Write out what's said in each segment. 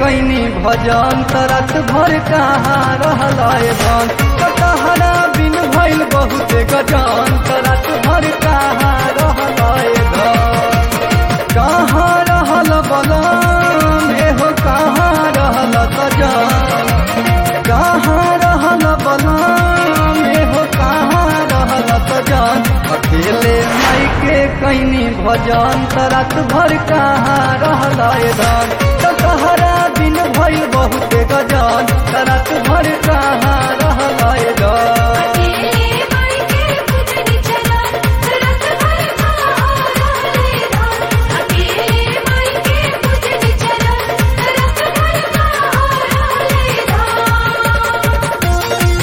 कैनी भजन तरत भर कहाँ रहलाए धन तहरा बिन भइल बहुत गजन तरत भर कहाँ रहलाए धन कहाँ रहल बलम एहो कहाँ रहल तजन कहाँ रहल बलम एहो कहाँ रहल तजन अकेले माई के कैनी भजन तरत भर कहाँ रहलाए धन तहरा बिन भइल बहुत गजन तरत भर कहाँ रहलाए धन अकेले माई के पूजनी चला रत भर कहाँ रहले धान अकेले माई के पूजनी चला रत भर कहाँ रहले धान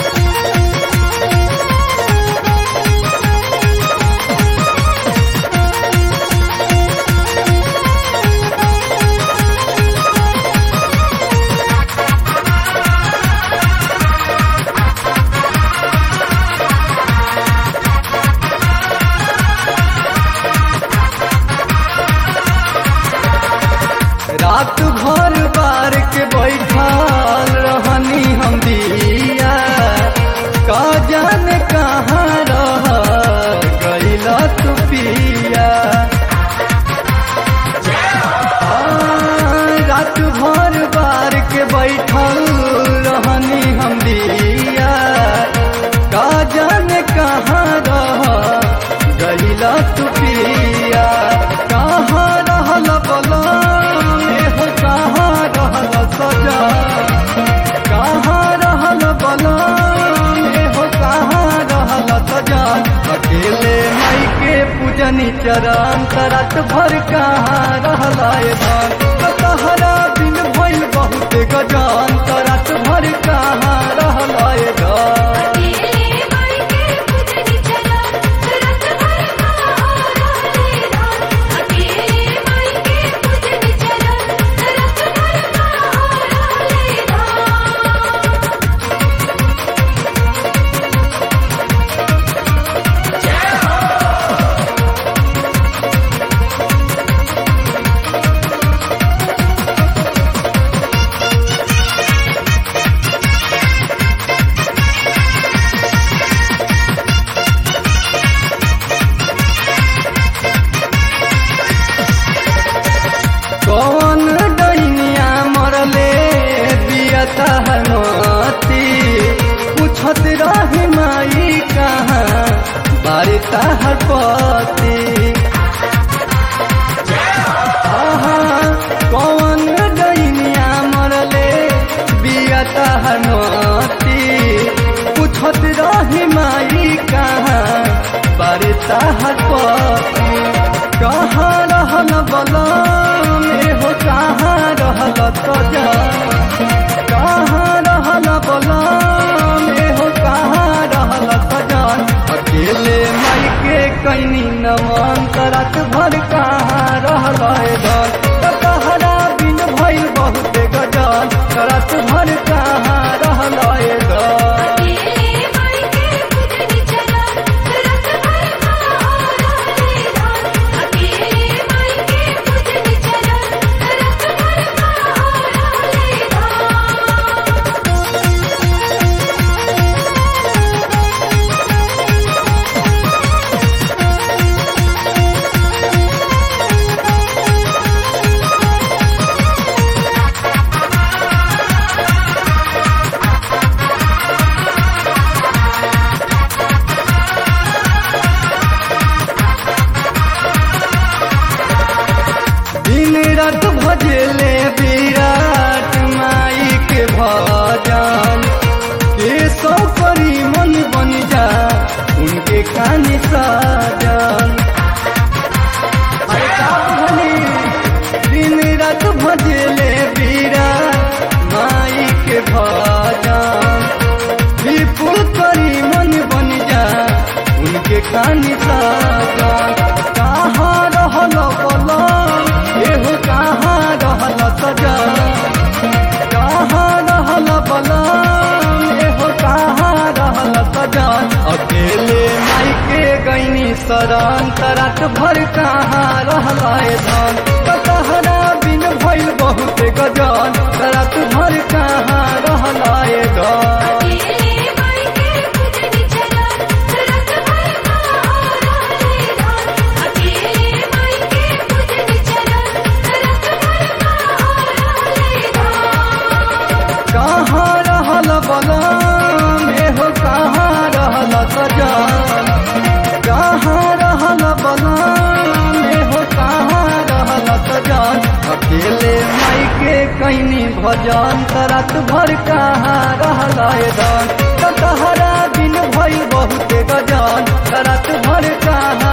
रात भर बार के बैठल रहनी हम दिया का जाने कहाँ रह गईला तू पिया आ, रात भर बार के बैठल रहनी हम दिया का जाने कहाँ रह गईला तू पिया कहाँ रहल बलम एहो कहाँ रहल सजा कहाँ रहल बलम एहो कहाँ रहल सजा अकेले माई के पूजनी चरण तरत भर कहाँ रहलाए धन तहरा बिन भइल बहुत गजान तरत भर कहाँ रहलाए धन अकेले माई के पूजनी चला रत भर कहाँ रहले धान अकेले माई के पूजनी चला रत भर कहाँ रहले धान कौन डैनिया मरले बियता हनती पूछत रही माई कहाँ बारिता हर पति आहा, कौन डैनिया मरले बियता हनती पूछत रही माई कहाँ बारिता हर पति कहाँ रहल बलम एहो कहाँ रहल तजा कहाँ रहल बलम एहो कहाँ रहल तजन अकेले माई के कैनी नमन तरत भर कहाँ रहल धन तहरा बिन भइल बहुत गजन तरत भर कहाँ रहल धन अकेले माई के पूजनी चला रत भर कहाँ रहले धान अकेले माई के पूजनी चला रत भर कहाँ रहले धान दिन रात भजले विराट माई के भजन के सौ परी मन बन जा उनके खानी साजन अरे का भनी? दिन रात भजले विराट माई के भजन विपुल करी मन बन जा उनके खानी साजन कहाँ रहल बलम एहो कहाँ रहल सजा कहाँ रहल बलम एहो कहाँ रहल सजा अकेले माई के गैनी शरण तरत भर कहाँ रहलाए धन तहरा बिन भइल बहुत गजन तरा सजान कहाँ रहल बलाने हो कहाँ रहल सजान अकेले माई के कैनी भजन रात भर कहाँ रहल दान तहरा दिन भई बहुत गजान रात भर कहाँ